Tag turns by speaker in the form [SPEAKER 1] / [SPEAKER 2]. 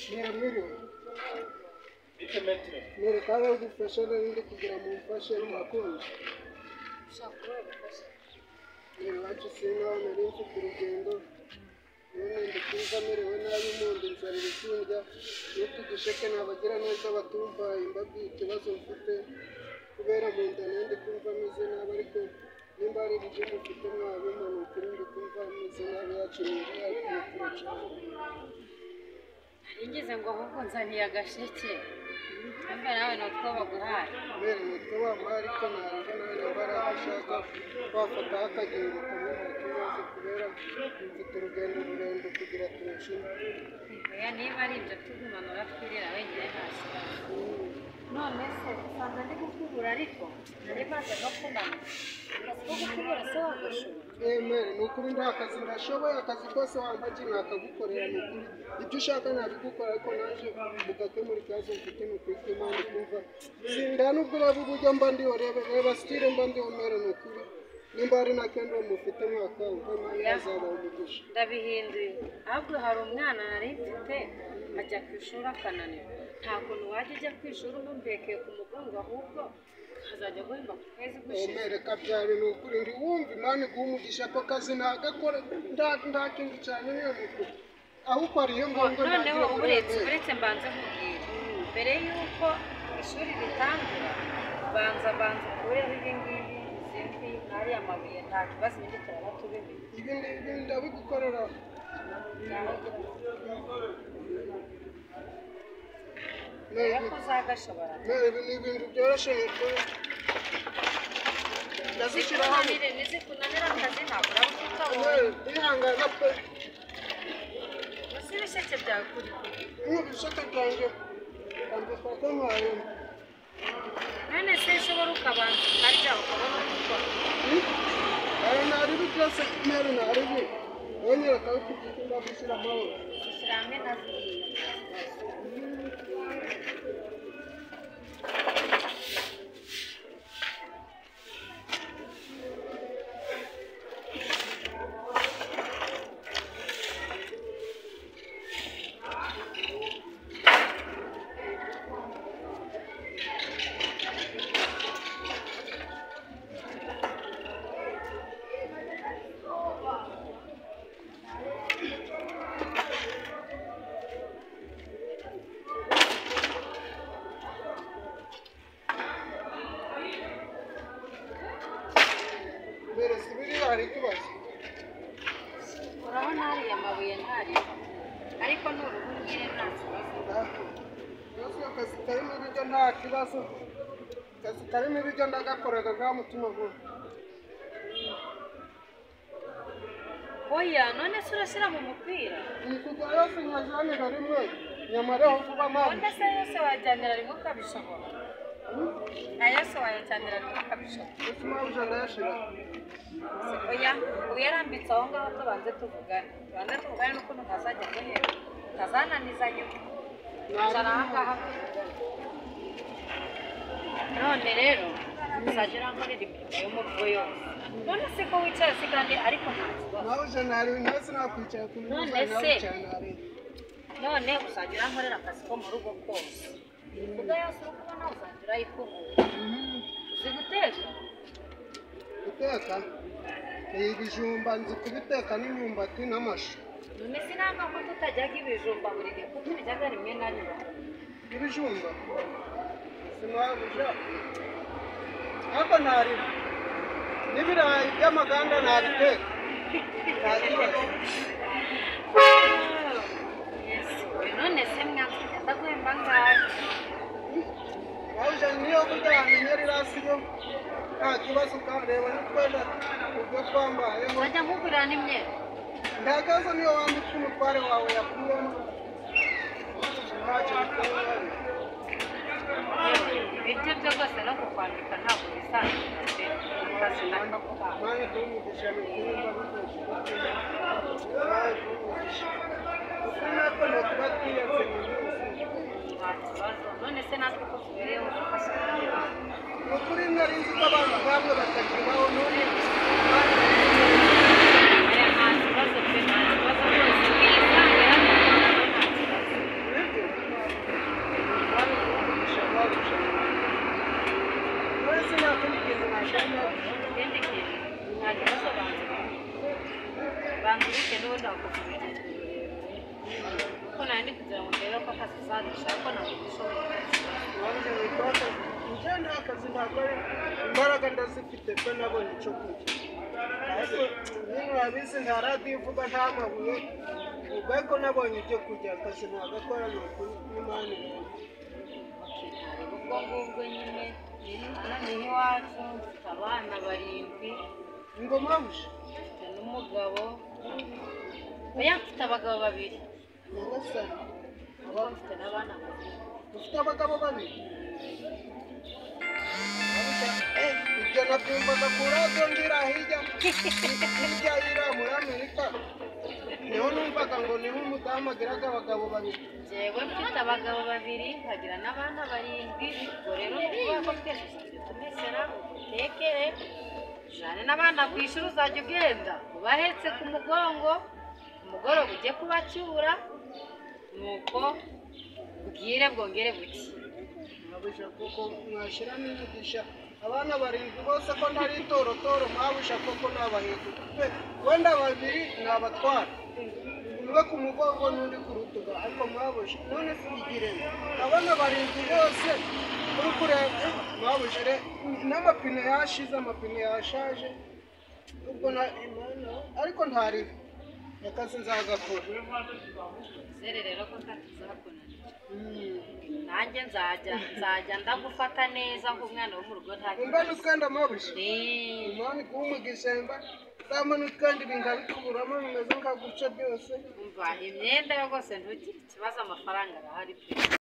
[SPEAKER 1] Ni muri we
[SPEAKER 2] Bitemetero.
[SPEAKER 1] nereka aho gufasha n'ibindi kugira ngo umufashe umukunzi iwacu sinkaho nari mfite urugendo none ndi kumva merewe nabi mundi nzanira ikirya nitwe igisheke nabagira neza batumvaye mbabwiye ikibazo mfite kubera mu nda nari ndi kumva ameze nabi ariko nimba hari ibiryo mufite mwabima ni ukuri ndi kumva ameze nabi yacu ni imvura ariko mukura cyane
[SPEAKER 3] Ningize ngo ahubwo nzaniye agasheke mbe nawe nutwo baguhaye
[SPEAKER 1] kubera nitwe wambaye ariko ntabwo nari mbaraga ashaka wafataho akagengo kamuha ikibazo kubera mfite urugendo rurerure kugira turushime
[SPEAKER 3] oya niba ari ibyo tugumana uratwirira wenyine hasi none se usanga ndi gukubura ariko nari maze no kumanuka akazi ko gukubura se wagashoboye
[SPEAKER 1] emere ni ukuri nta kazi ndashoboye akazi kose wambaye nakagukorera ni ukuri ibyo ushaka nabigukora ariko naje mugakemura ikibazo mfite ni ukuri kw'imana kumva sinda nubwo ureba uburyo mba ndiho reba reba sitire mba ndiho mere ni ukuri nimba hari na kendo mufite mwaka wumva yazaba umugisha
[SPEAKER 3] ndabihinduye ahubwo hari umwana nari mfite ajya ku ishuri akananirwa nta kuntu wajya ujya ku ishuri umumbekeye ku mugongo ahubwo azajya guhemba ku kwezi gushize
[SPEAKER 1] Omereka byari ni ukuri ndi wumva imana iguha umugisha ako kazi ntagakora nta nta kindi cyane niyo ni ukuri ahubwo hari iyo ngombwa
[SPEAKER 3] noneho
[SPEAKER 1] ntagira
[SPEAKER 3] uretse
[SPEAKER 1] uburemere.
[SPEAKER 3] uretse mbanze nkubwira mbere y'uko ishuri ritangura banza banza ukureho ibi ngibi izi mbi ariya mabuye nta kibazo ibindi turaba tubimenye
[SPEAKER 1] ibi ni- ibi ndabigukorera
[SPEAKER 3] mbere ko uzagashobora
[SPEAKER 1] Mere, ibi ni ibintu byoroshye ni ukuri ndazishyira hamwe
[SPEAKER 3] zikunanire ntizikunanire akazi ntabwo uraba
[SPEAKER 1] Mere,
[SPEAKER 3] ukitabonye
[SPEAKER 1] ndihangana pe
[SPEAKER 3] gusa ibisheke byawe kuri kuri
[SPEAKER 1] nk'ubu ibisate byanjye ambikwa ko mwaye
[SPEAKER 3] none se ushobora ukabanza ukarya ukabona gukora
[SPEAKER 1] ayo naribi byose mere naribi wongera akabikugika ndagushyira amahoro
[SPEAKER 3] ushyira hamwe na ziriya
[SPEAKER 1] mbere si biriya hari ikibazo
[SPEAKER 3] urabona hariya mabuye ntariho ariko ni uruhu rw'iyo nta kibazo
[SPEAKER 1] Yesu akazi karimo ibiryo nta kibazo akazi karimo ibiryo ndagakoraga nta mutima vuba
[SPEAKER 3] oya none se urashyira mu mupira
[SPEAKER 1] ibikuga yose nkajyanira rimwe nyamara aho vuba amazi
[SPEAKER 3] none se yose wajyanira rimwe ukabishobora aya yose wayajyanira rimwe ukabishobora
[SPEAKER 1] ese impamvu ndayashira
[SPEAKER 3] oya uyarambitse aho ngaho tubanze tuvugane tubanze tuvugane n'ukuntu utazajya guhera utazananizanya wicara aha ngaha tuvugane none rero uzajya urankorera imirimo yo mu rugo yose none se ko wicaye si kandi ariko nta kibazo
[SPEAKER 1] nawe uje ntari nawe sinakwicara ku minsi
[SPEAKER 3] None
[SPEAKER 1] nawe
[SPEAKER 3] se?
[SPEAKER 1] wicara ntari
[SPEAKER 3] none uzajya urankorera akazi ko mu rugo kose imbuga yose uri kubona uzajya urayikubura uzi guteka
[SPEAKER 1] guteka ni ibijumba nzi kubiteka n'imyumbati n'amashu
[SPEAKER 3] none sinanga ko tutajyaga ibijumba buri gihe ko tubijyaga rimwe na rimwe
[SPEAKER 1] ibijumba sinabura ariko ntarira n'ibirayi by'amaganda ntabiteka nta kibazo
[SPEAKER 3] none se mwanzi ndaguhemba ngahe
[SPEAKER 1] wawuje niyo burya wamenya rirasiyo nta kibazo ukareba n'utwenda ubwo twambayemo
[SPEAKER 3] urajya nkugurira n'imyenda
[SPEAKER 1] nta kibazo niyo wambika umutware wawe yakuyemo ntacyo bitwaye
[SPEAKER 3] ibiryo byo rwose no kukwandika ntabwo bisanzwe pe. Urazi ndakaguhaye.
[SPEAKER 1] Mana duha umugisha ni ukuri ndagukoresha Mana duha umugisha uko nako nakuba twiyanze mu minsi
[SPEAKER 3] Nta kibazo. none se natwe ko tubereyeho dufashe
[SPEAKER 1] ni ukuri nari nzi ko abantu bamwe batakibaho n'ubu urebye barusha barusha uretse nta kundi kintu nashaka wanjye witwa akazi njye nta kazi ntakora imbaraga ndazifite ko nabonye icyo kurya ariko nyine urabizi nta radiyo ivuga nta mabuye ubwo ko nabonye ibyo kurya akazi nagakora ni ukuri n'imana yanjye
[SPEAKER 3] ubwo ngubwo nyine ni iwacu mfite abana barindwi
[SPEAKER 1] ingoma buja
[SPEAKER 3] mfite n'umugabo oya mfite abagabo babiri
[SPEAKER 1] nyagasani
[SPEAKER 3] kuko mfite n'abana babiri
[SPEAKER 1] ufite abagabo babiri Eh, ibyo nabyumvaga ku radiyo ngira hirya hirya y'ira muri amerika niho numvaga ngo niho umudamu agiraga abagabo babiri
[SPEAKER 3] njyewe mfite abagabo babiri nkagira n'abana barindwi ubwo rero kuvuga ko twese tuzajya tumesera utekere ujyane n'abana ku ishuri uzajya ugenda ubahetse ku mugongo ku mugoroba ujye kubacyura nuko bwire bwongere buke
[SPEAKER 1] mwabuja koko mwashiramo imigisha abana barindwi bose ko ntari itorotoro mwabuja koko nabahetse pe wenda babiri nabatwara umwe ku mugongo n'undi ku rutugu ariko mwabuja none se igiremo abana barindwi bose uri kureba eh, mwabuja re n'amapine yashize amapine yashaje ubwo na Imana, ariko ntariho akazi nzagakora
[SPEAKER 3] uzere rero ko ntatuzakunanira
[SPEAKER 1] Mm.
[SPEAKER 3] nanjye nzajya nzajya ndagufata neza nk'umwana wo mu rugo nta
[SPEAKER 1] umbana ukanda mwabuja
[SPEAKER 3] kibazo
[SPEAKER 1] imani kuba umugisamba zamanuka kandi bingabikuburamo bimeze nka gutya byose
[SPEAKER 3] umva imyenda yo rwose ntugire ikibazo amafaranga arahari pe